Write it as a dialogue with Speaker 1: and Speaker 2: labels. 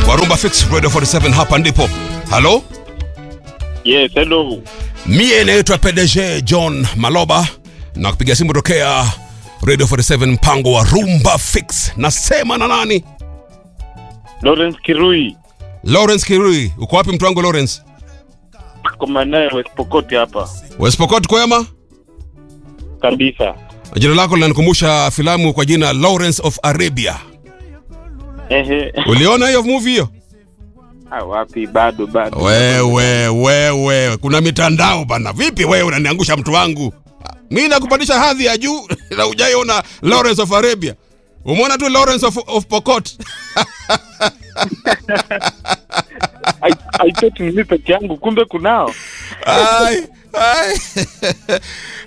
Speaker 1: Warumba Fix Radio 47 hapa ndipo. Halo?
Speaker 2: Yes, hello.
Speaker 1: Mie naitwa PDG John Maloba na kupiga simu tokea Radio 47 mpango wa Rumba Fix. Nasema na nani?
Speaker 2: Lawrence Kirui.
Speaker 1: Lawrence Kirui. Uko wapi mtu wangu Lawrence?
Speaker 2: Kwa maana West Pokot hapa.
Speaker 1: West Pokot kwema?
Speaker 2: Kabisa.
Speaker 1: Jina lako linanikumbusha filamu kwa jina Lawrence of Arabia.
Speaker 2: Ehe.
Speaker 1: Uliona hiyo movie hiyo?
Speaker 2: Ah, wapi bado bado.
Speaker 1: Wewe wewe, kuna mitandao bana. Vipi wewe unaniangusha mtu wangu? Mimi nakupandisha hadhi ya juu na hujaiona Lawrence of Arabia. Umeona tu Lawrence of, of Pokot.
Speaker 2: I, I thought ni mimi peke yangu kumbe kunao.
Speaker 1: Ai, ai.